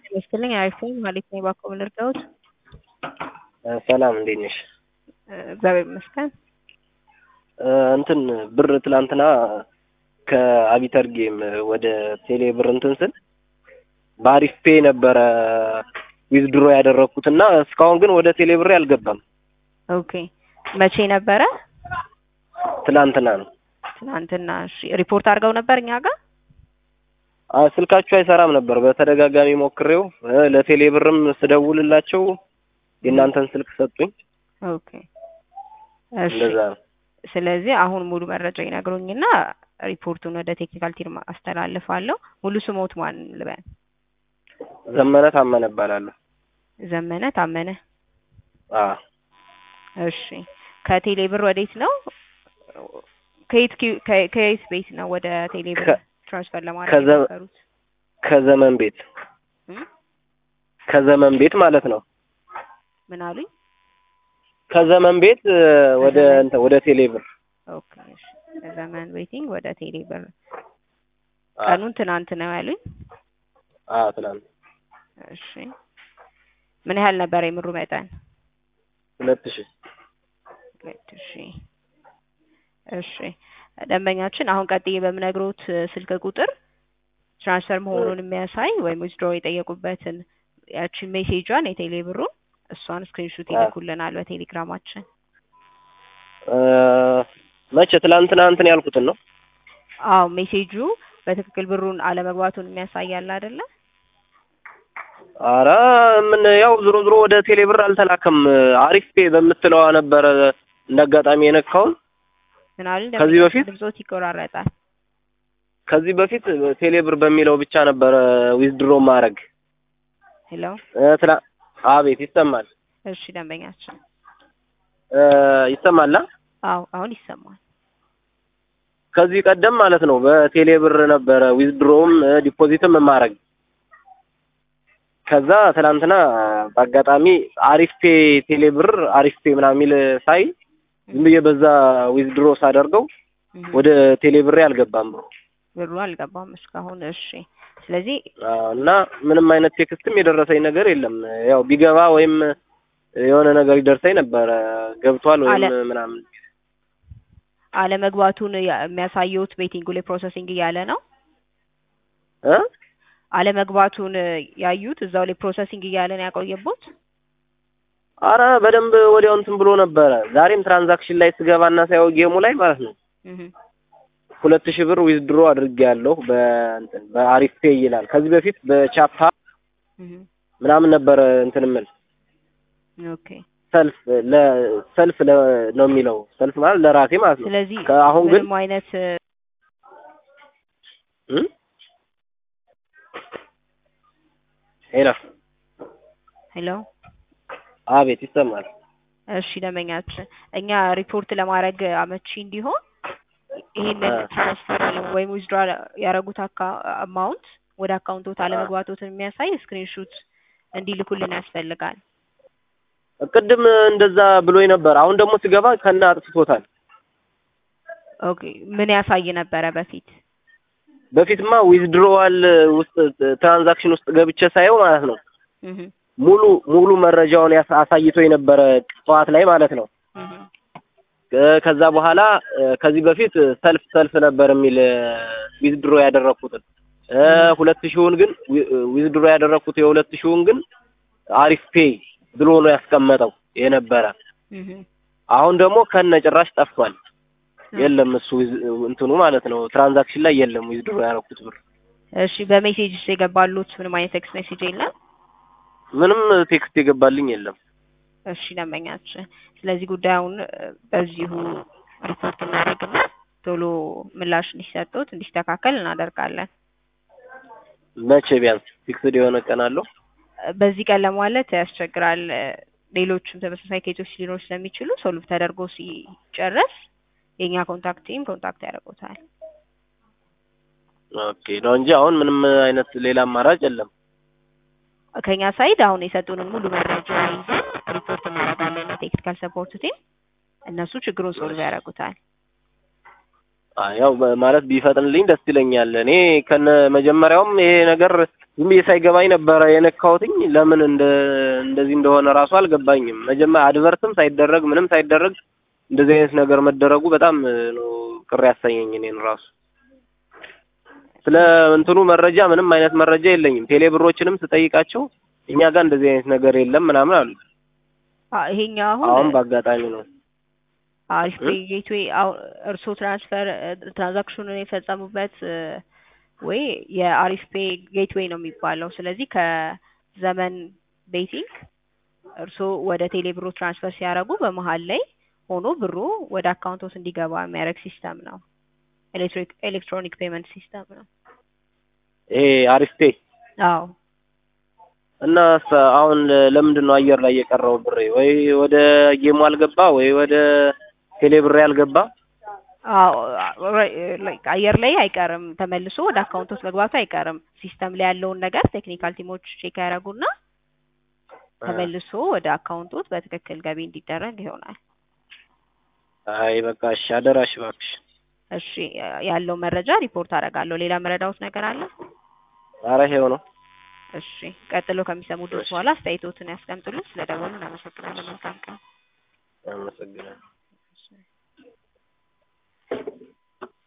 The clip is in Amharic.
ይመስልኝ አሪፍ ነኝ ማለት ነው። እባክዎ ምን ልርዳዎት? ሰላም እንዴት ነሽ? እግዚአብሔር ይመስገን። እንትን ብር ትላንትና ከአቢተር ጌም ወደ ቴሌ ብር እንትን ስል በአሪፍ ፔ ነበረ ዊዝድሮ ያደረኩት እና እስካሁን ግን ወደ ቴሌ ብሬ አልገባም። ኦኬ መቼ ነበረ? ትላንትና ነው። ትናንትና። እሺ ሪፖርት አድርገው ነበር እኛ ጋር? አ ስልካችሁ አይሰራም ነበር። በተደጋጋሚ ሞክሬው እ ለቴሌ ብርም ስደውልላቸው የእናንተን ስልክ ሰጡኝ። ኦኬ እሺ። እንደዛ ነው። ስለዚህ አሁን ሙሉ መረጃ ይነግሩኝና ሪፖርቱን ወደ ቴክኒካል ቲም አስተላልፋለሁ። ሙሉ ስሞት ማን ልበል? ዘመነ ታመነ እባላለሁ። ዘመነ ታመነ። አ እሺ ከቴሌ ብር ወዴት ነው? ከየት ኪ- ከ- ከየት ቤት ነው ወደ ቴሌ ብር ከ- ትራንስፈር ለማድረግ ከዘ- የሞከሩት? ከዘመን ቤት እም? ከዘመን ቤት ማለት ነው። ምን አሉኝ? ከዘመን ቤት እ፣ ወደ ከዘመን- እንትን ወደ ቴሌ ብር ኦኬ እሺ። ከዘመን ቤቲንግ ወደ ቴሌ ብር አ ቀኑን ትናንት ነው ያሉኝ። አ ትናንት እሺ ምን ያህል ነበር የምሩ መጠን? ሁለት ሺህ ሁለት ሺህ እሺ ደንበኛችን አሁን ቀጥዬ በምነግሮት እ፣ ስልክ ቁጥር ትራንስፈር መሆኑን የሚያሳይ ወይም ዊዝድሮ የጠየቁበትን ያቺን ሜሴጇን የቴሌ ብሩን እሷን ስክሪንሹት አ ይልኩልናል በቴሌግራማችን። እ፣ መቼ ትላንትና እንትን ያልኩትን ነው። አዎ ሜሴጁ በትክክል ብሩን አለመግባቱን የሚያሳያል አይደለ? አረ ምን ያው ዞሮ ዞሮ ወደ ቴሌ ብር አልተላከም። አሪፍ ፔ በምትለዋ ነበረ እንደ አጋጣሚ የነካውን። ምን አሉ ከዚህ ደንበኛችን በፊት ድምጾት ይቆራረጣል። ከዚህ በፊት ቴሌ ብር በሚለው ብቻ ነበረ ዊዝድሮ ማድረግ ሄሎ እ፣ ትላ አቤት ይሰማል እሺ ደንበኛችን እ፣ ይሰማል አ? አዎ አሁን ይሰማል። ከዚህ ቀደም ማለት ነው በቴሌ ብር ነበረ ዊዝድሮውም እ፣ ዲፖዚትም ማድረግ ከዛ ትናንትና በአጋጣሚ አሪፍ ፔ ቴሌ ብር አሪፍ ፔ ምናምን የሚል ሳይ ዝም ብዬ በዛ ዊዝድሮ ሳደርገው እህ ወደ ቴሌ ብሬ አልገባም ብሮ ብሩ አልገባም እስካሁን። እሺ ስለዚህ እና ምንም አይነት ቴክስትም የደረሰኝ ነገር የለም። ያው ቢገባ ወይም የሆነ ነገር ይደርሰኝ ነበረ ገብቷል ወይም አለ ምናምን አለመግባቱን ያ- የሚያሳየውት ቤቲንጉ ላይ ፕሮሰሲንግ እያለ ነው። እ አለመግባቱን ያዩት እዛው ላይ ፕሮሰሲንግ እያለ ነው ያቆየቦት። አረ በደንብ ወዲያው እንትን ብሎ ነበረ። ዛሬም ትራንዛክሽን ላይ ስገባና ሳየው ጌሙ ላይ ማለት ነው እህ ሁለት ሺህ ብር ዊዝድሮ አድርጌያለሁ በእንትን በአሪፍ ፔ ይላል። ከዚህ በፊት በቻፓ እህ ምናምን ነበረ እንትን የምል ኦኬ ሰልፍ ለሰልፍ ለ ነው የሚለው ሰልፍ ማለት ለራሴ ማለት ነው። ስለዚህ ከአሁን ግን ምንም አይነት እ ሄሎ ሄሎ አቤት ይሰማል። እሺ ደንበኛችን እኛ ሪፖርት ለማድረግ አመቺ እንዲሆን ይሄንን አ ትራንስፈር ወይም ዊዝድሮ ያደረጉት አማውንት ወደ አካውንቶት አ አለመግባቶትን የሚያሳይ ስክሪንሹት እንዲልኩልን ያስፈልጋል። ቅድም እንደዛ ብሎኝ ነበር። አሁን ደግሞ ሲገባ ከነ አጥፍቶታል። ኦኬ ምን ያሳይ ነበረ በፊት? በፊትማ ዊዝድሮዋል ውስጥ ትራንዛክሽን ውስጥ ገብቼ ሳየው ማለት ነው እህ ሙሉ ሙሉ መረጃውን ያስ- አሳይቶ የነበረ ጠዋት ላይ ማለት ነው። እህ እ፣ ከዛ በኋላ እ፣ ከዚህ በፊት ሰልፍ ሰልፍ ነበር የሚል ዊዝድሮ ያደረኩትን እ፣ እህ ሁለት ሺውን ግን ዊ- ዊዝድሮ ያደረኩት የሁለት ሺውን ግን አሪፍ ፔይ ብሎ ነው ያስቀመጠው የነበረ። እህ አሁን ደግሞ ከነ ጭራሽ ጠፍቷል። ኦኬ የለም እሱ ዊዝ- እንትኑ ማለት ነው ትራንዛክሽን ላይ የለም ዊዝድሮ ያደረኩት ብር። እሺ በሜሴጅ የገባሉት ምንም አይነት ቴክስት ሜሴጅ የለም? ምንም ቴክስት የገባልኝ የለም። እሺ ደንበኛችን፣ ስለዚህ ጉዳዩን እ፣ በዚሁ ሪፖርት እናደርግና ቶሎ ምላሽ እንዲሰጡት እንዲስተካከል እናደርጋለን። መቼ ቢያንስ ፊክስድ የሆነ ቀን አለው? እ፣ በዚህ ቀን ለማለት ያስቸግራል። እ፣ ሌሎችም ተመሳሳይ ኬዞች ሊኖሩ ስለሚችሉ ሶልቭ ተደርጎ ሲጨረስ የእኛ ኮንታክት ቲም ኮንታክት ያደርጉታል። ኦኬ ነው እንጂ አሁን ምንም አይነት ሌላ አማራጭ የለም። ከኛ ሳይድ አሁን የሰጡንን ሙሉ መረጃ ይዘን ሪፖርት እናደርጋለን ለቴክኒካል ሰፖርት ቲም። እነሱ ችግሩን ሶልቭ ያደርጉታል። ያው ማለት ቢፈጥንልኝ ደስ ይለኛል። እኔ ከነ መጀመሪያውም ይሄ ነገር ዝም ብዬ ሳይገባኝ ነበረ የነካሁትኝ። ለምን እንደ እንደዚህ እንደሆነ ራሱ አልገባኝም። መጀመሪያ አድቨርትም ሳይደረግ ምንም ሳይደረግ እንደዚህ አይነት ነገር መደረጉ በጣም ነው ቅር ያሰኘኝ እኔን ራሱ። ስለ እንትኑ መረጃ ምንም አይነት መረጃ የለኝም። ቴሌ ብሮችንም ስጠይቃቸው እኛ ጋር እንደዚህ አይነት ነገር የለም ምናምን አሉ። አ ይሄኛው አሁን አሁን በአጋጣሚ ነው አሪፍ ፔይ ጌትዌይ እርስዎ ትራንስፈር ትራንዛክሽኑን የፈጸሙበት እ ወይ የአሪፍ ፔይ ጌትዌይ ነው የሚባለው። ስለዚህ ከዘመን ቤቲንግ እርስዎ ወደ ቴሌ ብሩ ትራንስፈር ሲያደርጉ በመሀል ላይ ሆኖ ብሩ ወደ አካውንቶስ እንዲገባ የሚያደርግ ሲስተም ነው። ኤሌክትሪክ ኤሌክትሮኒክ ፔመንት ሲስተም ነው። ይሄ አሪፍ ፔይ አዎ እና ሰ- አሁን ለምንድን ነው አየር ላይ የቀረው ብሬ? ወይ ወደ ጌሙ አልገባ ወይ ወደ ቴሌ ብሬ አልገባ? አዎ ላይክ አየር ላይ አይቀርም፣ ተመልሶ ወደ አካውንቶስ መግባቱ አይቀርም። ሲስተም ላይ ያለውን ነገር ቴክኒካል ቲሞች ቼክ ያደርጉና ተመልሶ ወደ አካውንቶት በትክክል ገቢ እንዲደረግ ይሆናል። አይ በቃ እሺ፣ አደራሽ እባክሽ። እሺ ያለው መረጃ ሪፖርት አደርጋለሁ። ሌላ መረዳውት ነገር አለ? ኧረ ይሄው ነው። እሺ ቀጥሎ ከሚሰሙ ድምፅ በኋላ አስተያየቶትን ያስቀምጡልን። ስለደወሉ እናመሰግናለን። መልካም ቀን። አመሰግናለሁ።